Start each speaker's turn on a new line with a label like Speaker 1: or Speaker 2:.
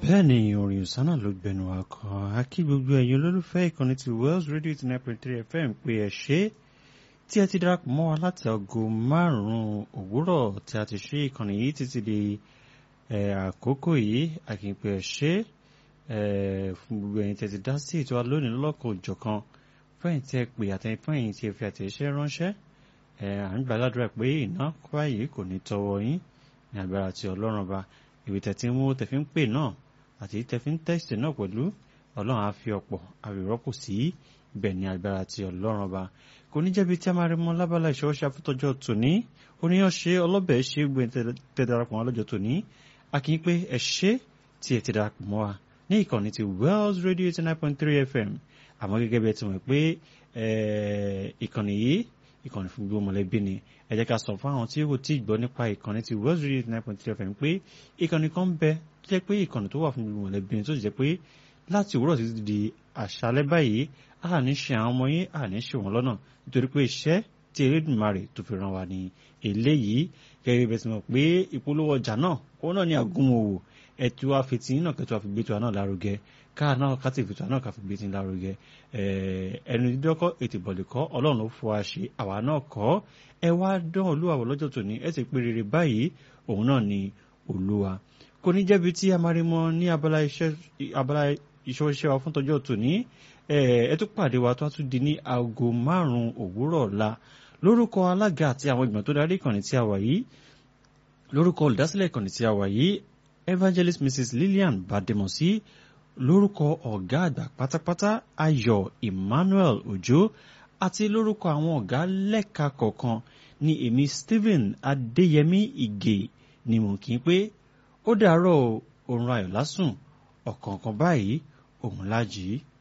Speaker 1: bẹ́ẹ̀ ni orin ìsánà ló gbẹnu akọ akí gbogbo ẹ̀yin olólùfẹ́ ìkànnì ti Wells Radio eighty nine point three FM pé ẹ ṣé tí ẹ ti darapọ̀ mọ́ wa láti aago márùn-ún òwúrọ̀ tí a ti ṣe ìkànnì yìí títí di àkókò yìí àkìpẹ́ ẹ ṣé fún gbogbo ẹ̀yin tí ẹ ti dá sí ètò alónìí lọ́lọ́kan òjọ̀kan fẹ́yìn tí ẹ pè àtẹ̀yìn fẹ́yìn tí ẹ fi àtẹ̀ṣẹ́ ránṣẹ́ à ń gbàdúrà pé iná kwáyé kò ní tọwọ́ yín ní agbára ti Ọlọ́run ba ìwé tẹ̀tí mú tẹ̀fí ń pè náà àti tẹ̀fí ń tẹ̀sítì náà pẹ̀lú Ọlọ́run á fi ọ̀pọ̀ àwìrọ́pò sí ibẹ̀ ní agbára ti Ọlọ́run ba kò ní jẹ́bi tí a máa rí mọ́ lábala ìṣọwọ́ṣe àfitọ́jọ́ tòní oníyàn ṣe ọlọ́bẹ̀ ṣe gbé tẹ darapọ̀ mọ́ lọ́jọ́ tòní a kì í pé ẹ ṣé tí ẹ ti darapọ̀ mọ́ wa ní ìkànnì ti Wells Radio eighty nine point three FM àmọ́ gẹ́gẹ́ bí ẹ ti mọ̀ pé ìkànnì yìí ìkànnì fún gbogbo mọ̀lẹ́bí ni ẹ jẹ́ ká sọ fún àwọn tí kò tí ì gbọ́ nípa ìkànnì ti Wells Radio eighty nine point three FM pé ìkànnì kan bẹ tó jẹ́ pé ìkànnì tó wà fún gbogbo mọ̀lẹ́bí ni tó sì jẹ́ pé láti òwúrọ̀ títí di àṣálẹ́ báyìí a ní ṣe àwọn ọmọ yín a ní ṣe wọn lọ́nà nítorí pé iṣẹ́ tí Elédùmarè tó fi ràn wá ní eléyìí gẹ́gẹ́ bí ẹ ti mọ̀ pé ìpolówó ọjà náà ó náà ní àgúnmọ̀wò ẹ̀tù àfitì náà kẹtù àfigbétu náà lárugẹ káà náà ká tìfìtì náà ká fi gbé tí lárugẹ ẹnu dídọ́kọ́ ètò ìbọ̀lẹ̀kọ́ ọlọ́run ló fọ àṣẹ àwa náà kọ́ ẹ wá dán olúwa wọ lọ́jọ́ tòní ẹ sì pé rere báyìí òun náà ni olúwa kò ní jẹ́bi tí a máa rí mọ́ ní abala iṣẹ́ iṣẹ́ wa fún tọjọ́ tòní ẹ tún pàdé wa tó a tún di ní aago márùn-ún òwúrọ̀ ọ̀la lórúkọ alága àti àwọn ìgbìmọ̀ tó darí ìkànnì tí a wà yìí lórúkọ olùdásílẹ̀ ìkànnì tí a wà yìí evangelist mrs lillian bademosi lórúkọ ọ̀gá àgbà pátápátá ayọ̀ emmanuel òjó àti lórúkọ àwọn ọ̀gá lẹ́ka kọ̀ọ̀kan ní èmi stephen adéyẹmí ìgè ni mò ń kí pé ó dàárọ̀ òun ayọ̀ lásùn ọ̀kọ̀ọ̀kan báyìí òun lájì í.